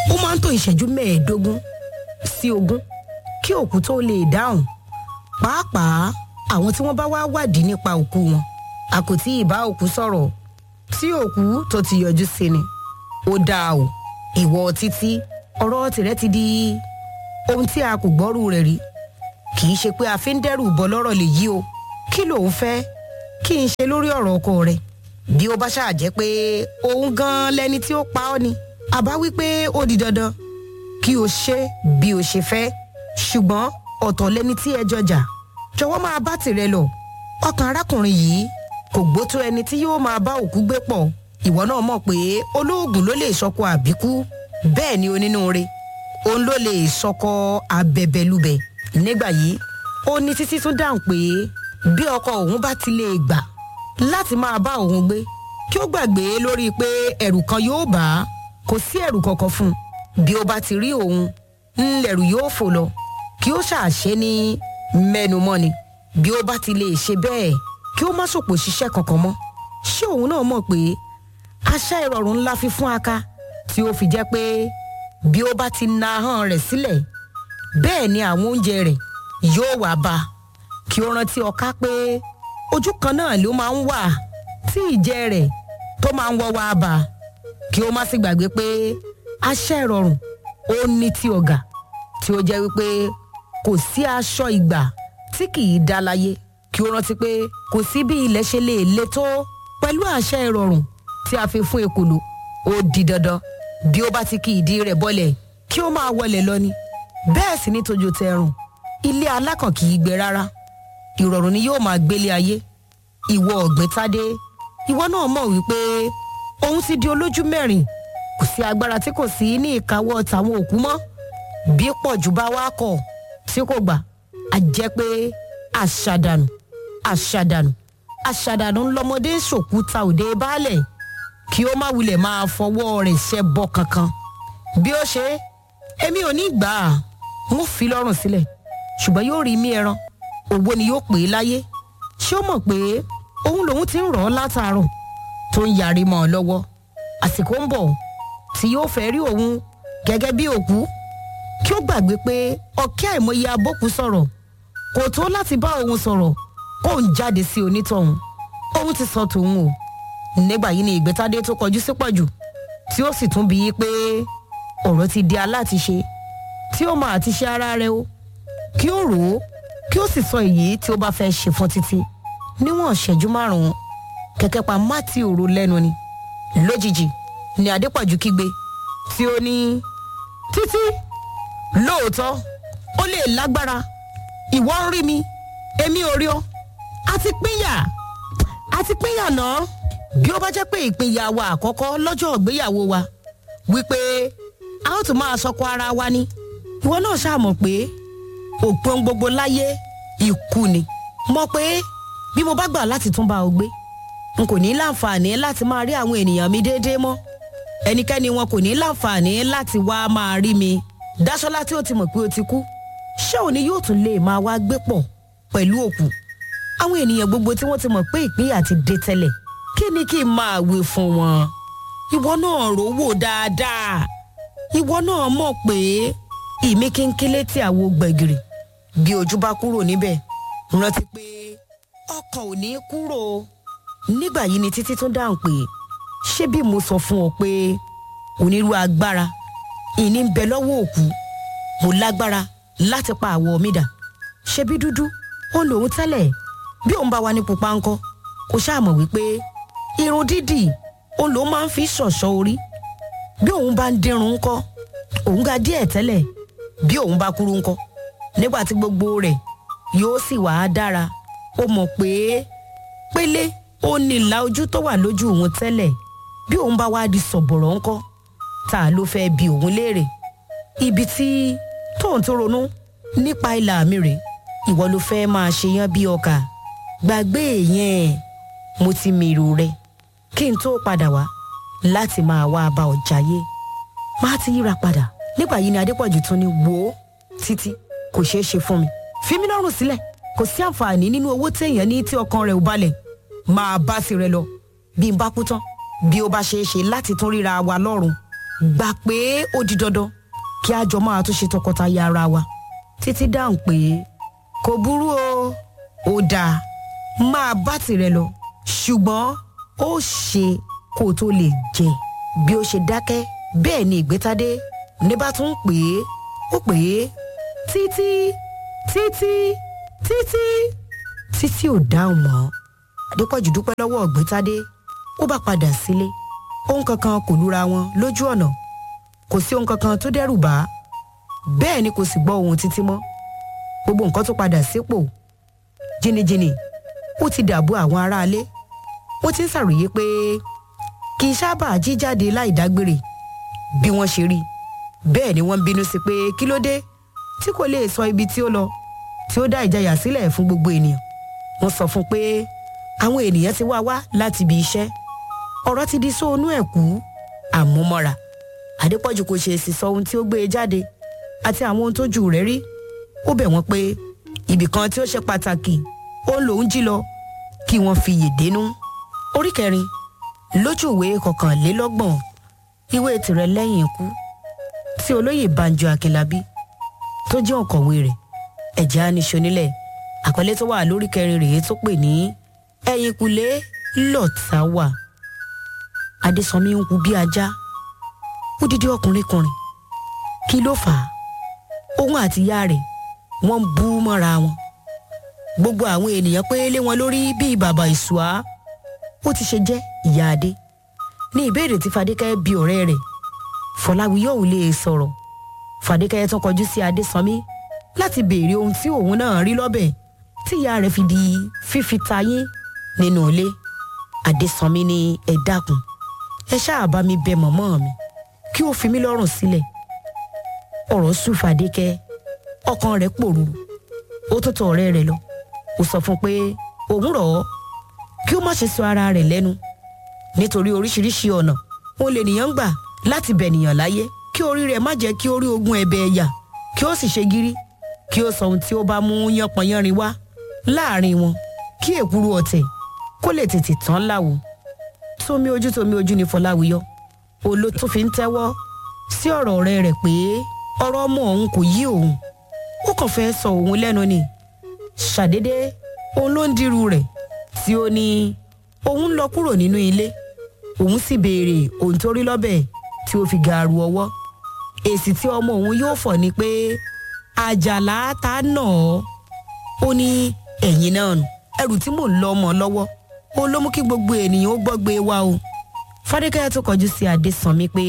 ó máa ń tó ìṣẹ́jú mẹ́ẹ̀ẹ́dógún sí ogún kí òkú tó lè dáhùn pàápàá àwọn tí wọ́n bá wá wádìí nípa òkú wọn a kò tí ì bá òkú sọ̀rọ̀ tí òkú tó ti yọjú sí ni ó dáa o ìwọ títí ọ̀rọ̀ tìrẹ ti di ohun tí a kò gbọ́rù rẹ̀ rí kì í ṣe pé a fi ń dẹ́rù bọ́ lọ́rọ̀ lè yí o kí lòun fẹ́ kí n ṣe lórí ọ̀rọ̀ ọkọ rẹ̀ bí ó bá ṣáà jẹ́ pé òun gan lẹni tí ó pa ọ́ ni àbá wí pé ó di dandan kí o ṣe bí o ṣe fẹ́ ṣùgbọ́n ọ̀tọ̀ lẹni tí ẹ jọjà jọ̀wọ́ máa bá tìrẹ lọ ọkàn arákùnrin yìí kò gbó tó ẹni tí yóò máa bá òkú gbé pọ̀ ìwọ náà mọ̀ pé olóògùn ló lè sọkọ àbíkú bẹ́ẹ̀ ni onínúure òun ló lè sọkọ abẹbẹlúbẹ nígbà yìí ó ní títí tún dáhùn pé bí ọkọ òun bá ti lè gbà láti máa bá òun gbé kí ó gbàgbé lórí pé ẹ̀rù kan yóò bá a kò sí ẹ̀rù kankan fún un bí ó bá ti rí òun ńlẹ̀rù yóò fò lọ kí ó ṣàṣe ní mẹ́numọ́ni bí ó bá ti lè ṣe bẹ́ẹ̀ kí ó má ṣòpò ṣiṣẹ́ kankan mọ́ ṣé òun náà mọ̀ pé aṣá ìrọ̀rùn ńlá fi fún aka tí ó fi jẹ́ pé bí ó bá ti na ahọ́n rẹ̀ sílẹ̀ bẹ́ẹ̀ ni àwọn oúnjẹ rẹ̀ yóò wá bá a kí ó rántí ọká pé ojú kan náà ló máa ń wà tí ìjẹ rẹ̀ tó máa ń wọ́ wá bá a kí ó má sì gbàgbé pé aṣá ìrọ̀rùn ó ní ti ọ̀gà tí ó jẹ́ wípé kò sí aṣọ ìgbà tí kì í dá láyé kí ó rántí pé kò sí bí ilẹ̀ ṣe lè le tó pẹ̀lú àṣẹ ìrọ̀rùn tí a fi fún ekòló ó di dandan bí ó bá ti kí ìdí rẹ̀ bọ́lẹ̀ kí ó máa wọlé lọ ni bẹ́ẹ̀ sì ni tójó tẹrùn ilé alákàn kì í gbé rárá ìrọ̀rùn ni yóò máa gbélé ayé ìwọ ọ̀gbìn tádé ìwọ náà mọ̀ wípé òun ti di olójú mẹ́rin kò sí agbára tí kò sí ní ìkáwọ́ tàwọn òkú mọ́ bí pọ̀jù bá wá kọ̀ tí kò gbà á jẹ́ pé àṣàdànù àṣàdànù àṣàdànù ńlọmọdé ṣòkúta òde baálẹ̀ kí ó má wulẹ̀ máa fọwọ́ rẹ̀ ṣẹ́ bọ́ kankan bí ó ṣe èmi ò ní gbà á n ó fi lọ́rùn sílẹ̀ ṣùgbọ́n yóò rí mí ẹran owó ni yóò pè é láyé ṣé ó mọ̀ pé òun lòun ti ń rọ̀ ọ́ látàárọ̀ tó ń yarí mọ́ ọ lọ́wọ́ àsìkò ń bọ̀ tí yóò fẹ́ rí òun gẹ́gẹ́ bí òkú kí ó gbàgbé pé ọ̀kẹ́ àìmọye abókù sọ̀rọ̀ kò tó láti bá òun sọ̀rọ̀ kó ń jáde sí onítọ̀hún òun ti sọ tòun o nígbà yìí ni ìgbẹ́tádé tó kọjú sí pọ̀jù tí ó sì tún bí i pé ọ̀rọ̀ ti di aláàtiṣe tí ó máa ti ṣe ara rẹ o kí ó rò ó kí ó sì sọ èyí tí ó bá fẹ́ ṣe fún títí níwọ̀n ṣẹ́jú márùn-ún kẹ̀kẹ́ pa mátì òru lẹ́nu ni lójijì ni adépọ̀jù kígbe tí ó ní títí lóòótọ́ ó lè lágbára ìwọ ń rí mi èmi ò rí ọ a ti pínyà a ti pínyà náà bí ó bá jẹ́ pé ìpínyà wa àkọ́kọ́ lọ́jọ́ ìgbéyàwó wa wípé a ó tún máa sọkọ ara wa ni ìwọ náà ṣàmọ̀ pé òpin gbogbo láyé ikú ni mọ̀ pé bí mo bá gbà láti tún bá ọ gbé n kò ní láǹfààní láti máa rí àwọn ènìyàn mi déédéé mọ́ ẹnikẹ́ni wọn kò ní láǹfààní láti wá máa rí mi dáṣọ́lá tí ó ti mọ̀ pé ó ti kú ṣé òní yóò tún lè máa wá gbé pọ̀ pẹ̀lú òkú àwọn ènìyàn gbogbo tí wọ́n ti mọ̀ pé ìpínyà ti dé tẹ́lẹ̀ kí ni kí n máa wí fún wọn ìwọ náà rówó dáadáa ìwọ náà mọ̀ pé ìmí kínkínlé tí àwo gbẹ̀gìrì bí ojú bá kúrò níbẹ̀ rántí pé ọkàn ò ní kúrò nígbà yìí ni títí tún dáhùn pé ṣé bí mo sọ fún ọ pé onírú agbára ìní ń bẹ lọ́wọ́ òkú mo lágbára láti pa àwọ̀ mi dà ṣe bí dúdú ó lòun tẹ́lẹ̀ bí òun bá wà ní pupa ńkọ́ kò ṣàmọ̀ wípé irun dídì òun lòun máa ń fi ṣọ̀ṣọ́ orí bí òun bá ń dírun ńkọ́ òun ga díẹ̀ tẹ́lẹ̀ bí òun bá kúrú ńkọ́ nígbà tí gbogbo rẹ̀ yóò sì wá dára ó mọ̀ pé pélé ó nílà ojú tó wà lójú òun tẹ́lẹ̀ bí òun bá wá di sọ̀bọ̀rọ̀ ńkọ́ ta ló fẹ́ bi òun léèrè ibi tí tóun tó ronú nípa ìlà mi rèé ìwọ ló fẹ́ máa ṣe yán bí ọkà gbàgbé yẹn mo ti mèrò rẹ kí n tó padà wá láti máa wá bá ọ jayé máa ti yíra padà nígbà yìí ni adépọ̀jù tún ní wò ó títí kò ṣeé ṣe fún mi fi mí lọ́rùn sílẹ̀ kò sí àǹfààní nínú owó téèyàn ní tí ọkàn rẹ̀ ò balẹ̀ máa bá sí rẹ lọ bí n bá kú tán bí ó bá ṣeé ṣe láti tún ríra wa lọ́rùn gbà pé ó di dandan kí a jọ máa tún ṣe tọkọtaya ara wa títí dáhùn pé kò burú o ó dáa máa bá tirẹ̀ lọ ṣùgbọ́n ó ṣe kó o tó lè jẹ bí ó ṣe dákẹ́ bẹ́ẹ̀ ni ìgbétádé ní bá tún pè é ó pè é títí títí títí títí ò dáhùn mọ́ adépọ̀jù dúpẹ́ lọ́wọ́ ọ̀gbẹ́tádé ó bá padà sílé ohun kankan kò lura wọn lójú ọ̀nà kò sí ohun kankan tó dẹ́rù bá bẹ́ẹ̀ ni kò sì gbọ́ ohun títí mọ́ gbogbo nǹkan tó padà sípò jìnnìjìnnì ó ti dàbò àwọn aráalé wọ́n ti ń ṣàròyé pé kì í sábà jíjáde láì dágbére bí wọ́n ṣe rí bẹ́ẹ̀ ni wọ́n ń bínú sí pé kí ló dé tí kò lè sọ ibi tí ó lọ tí ó dá ìjayà sílẹ̀ fún gbogbo ènìyàn wọ́n sọ fún pé àwọn ènìyàn ti wá wá láti ibi iṣẹ́ ọ̀rọ̀ ti di sóònú ẹ̀kú àmúmọ́ra adépọ̀jù kò ṣe èsì sọ ohun tí ó gbé e jáde àti àwọn ohun tójú rẹ̀ rí ó bẹ̀ wọ́n pé ibì kan tí ó ṣe pàtàkì ó lòún jí lọ kí wọ́n fi yè dénú orí kẹrin lójú ìwé kọkànlélọ́gbọ̀n ìwé tirẹ̀ lẹ́yìn ikú tí olóyè banjo akínlábí tó jẹ́ òǹkọ̀wé rẹ̀ ẹ̀jẹ̀ aníṣonílẹ̀ àpẹẹlẹ tó wà lórí kẹrin rèé tó pè ní ẹ̀yìnkùlé lọ́tà wà adésànmí ń hu bí ajá ó dídí ọkùnrin kùnrin kí ló fà á òun àti ìyá rẹ̀ wọ́n ń bú mọ́ra wọn gbogbo àwọn ènìyàn pé lé wọn lórí bíi bàbá ìṣùá ó ti ṣe jẹ́ ìyá adé ní ìbéèrè tí fadékẹ́ bi ọ̀rẹ́ rẹ̀ fọláwí yóò lè sọ̀rọ̀ fadékẹ́ tún kọjú sí adésànmí láti béèrè ohun tí òun náà rí lọ́bẹ̀ tí ìyá rẹ̀ fi di fífi tayín nínú ilé adésànmí ní ẹ dákun ẹ ṣáà bá mi bẹ mọ̀mọ́ mi kí ó fi mí lọ́rùn sílẹ̀ ọ̀rọ̀ sùn fadékẹ́ ọkàn rẹ̀ pòrúurú ó tó tọ̀ ọ̀rẹ́ rẹ̀ lọ ó sọ fún un pé òun rọ̀ ọ́ kí ó má ṣe sọ ara rẹ̀ lẹ́nu nítorí oríṣiríṣi ọ̀nà òun lè nìyàn gbà láti bẹ̀nìyàn láyé kí orí rẹ̀ má jẹ́ kí ó rí ogún ẹ̀bẹ̀ ẹ̀yà kí ó sì ṣe gírí kí ó sọ ohun tí ó bá mú yánpọnyánrin wá láàrin wọn kí èkúrú ọ̀tẹ̀ kó lè tètè tán láwo tómi ojú tómi ojú ni fọláwíyọ olo tó fi ń tẹ́wọ́ sí ọ̀rọ̀ ọ̀rẹ́ rẹ̀ pé ọ̀rọ̀ ọmọ òun kò yí òun ó kàn fẹ́ sọ òun lẹ́nu ni ṣàdédé òun ló ń dirú rẹ̀ tí ó ní òun lọ kúrò nínú ilé òun sì béèrè ohun tó rí lọ́bẹ̀ tí ó fi gaaru ọwọ́ èsì tí ọmọ òun yóò fọ̀ ni pé àjàlá ta nà ọ́ ó ní ẹ̀yìn náà nù ẹrù tí mò ń lọ ọmọ lọ́wọ́ ó ló mú kí gbogbo ènìyàn ó gbọ́gbé wa o fadékẹ́yà tó kọjú sí adésànmí pé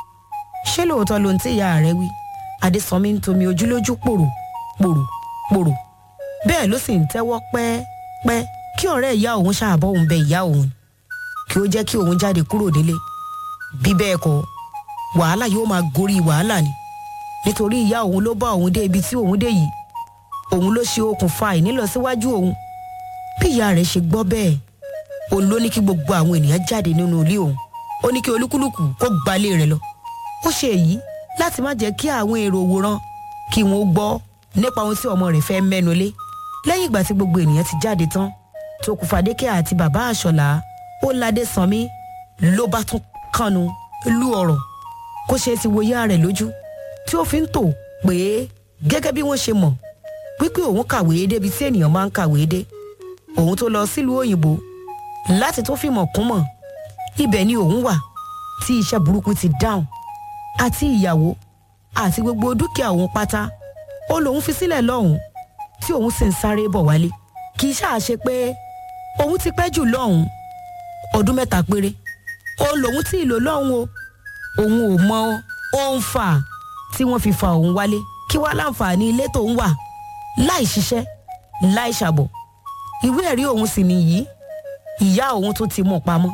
ṣé lóòótọ́ ló ń tí ìyá rẹ wí adésànmí ń tomi ojúlójú pòrò pòrò pòrò bẹ́ẹ̀ ló sì ń tẹ́wọ́ pẹ́ẹ́pẹ́ kí ọ̀rẹ́ ìyá òun ṣàbọ̀ òun bẹ ìyá òun kí ó jẹ́ kí òun jáde kúrò nílé bí bẹ́ẹ̀ kọ́ wàhálà yóò máa gorí wàhálà ni nítorí ìyá òun ló bá òun dé ibi tí òun dé yìí òun ló ṣe okùnfà ìnílọsíwájú òun bí ìyá rẹ̀ ṣe gbọ́ bẹ́ẹ̀ òun ló ní kí gbogbo àwọn ènìyàn jáde nínú ilé òun ó ní kí olúkúlùkù kó gbalé rẹ̀ lọ ó ṣe èyí láti má jẹ́ kí àwọn èrò òwòran kí wọn ó gbọ́ nípa ohun tí ọmọ rẹ̀ fẹ́ mẹ́nu lé lẹ́yìn ìgbà tí gbogbo ènìyàn ti jáde tán tókù fàdékẹ́ àti bàbá àṣọlá ó ládé sanmi ló bá tún kànú lú ọ̀rọ̀ kó ṣe ti wo yá rẹ̀ lójú tí ó fi ń tò pé gẹ́gẹ́ bí wọ́n ṣe mọ̀ wípé òun kàwé débi tí ènìyàn máa ń kàwé dé òun tó lọ sílùú òyìnbó láti tó fìmọ̀ kún mọ̀ ibẹ̀ ni òun wà tí iṣẹ́ burúkú ti dáhùn àti ìyàwó àti gbogbo dúkìá òun pátá ó lòun fi sílẹ̀ lọ́hùn tí òun sì ń sáré bọ̀ wálé kì í ṣáà ṣe pé òun ti pẹ́ jù lọ́hùn ọdún mẹ́ta péré òun lòun tí ì lò lọ́hùn o òun ò mọ ohun fà tí wọ́n fi fa òun wálé kí wá láǹfààní ilé tóun wà láì ṣiṣẹ́ láì ṣàbọ̀ ìwé ẹ̀rí òun sì nìyí ìyá òun tó ti mú pamọ́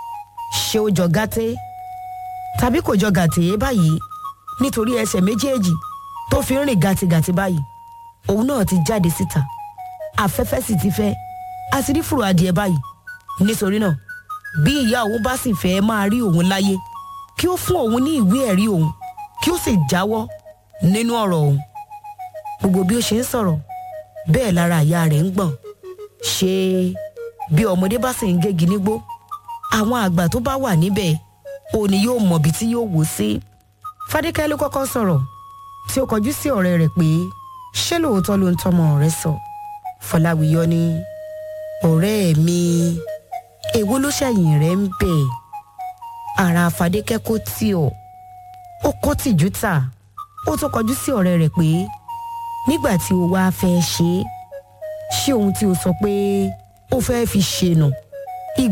ṣé ó jọ gàtẹ́ tàbí kò jọ gàtẹ́ báyìí nítorí ẹsẹ̀ méjèèjì tó fi ń rìn gàtìgàtì báyìí òun náà ti jáde síta afẹ́fẹ́ sì ti fẹ́ a ti rí fùrọ̀ adìẹ báyìí nítorí náà bí ìyá òun bá sì fẹ́ máa rí òun láyé kí ó fún òun ní ìwé ẹ̀rí òun kí ó sì jáwọ́ nínú ọ̀rọ̀ òun gbogbo bí ó ṣe ń sọ̀rọ̀ bẹ́ẹ̀ lára ìyá rẹ̀ ń gbọ̀n ṣé bí ọmọdé bá sì ń gégi nígbó àwọn àgbà tó bá wà níbẹ̀ òní yóò mọ̀bi tí yóò wò sí fadékẹ́ ló kọ́kọ́ sọ̀rọ̀ tí ó kọjú sí ọ̀rẹ́ rẹ̀ pé ṣé lóòótọ́ ló ń tọmọ rẹ̀ sọ fọláwíyọ ní ọ̀rẹ́ mi èwo ló ṣẹ̀yìn rẹ̀ ń bẹ̀ ara fadékẹ́ kó tì ọ́ ó kó tìjú tà ó tún kọjú sí ọ̀rẹ́ rẹ̀ pé nígbà tí o wá fẹ́ ṣe é ṣé ohun tí o sọ pé ó fẹ́ fi ṣe nù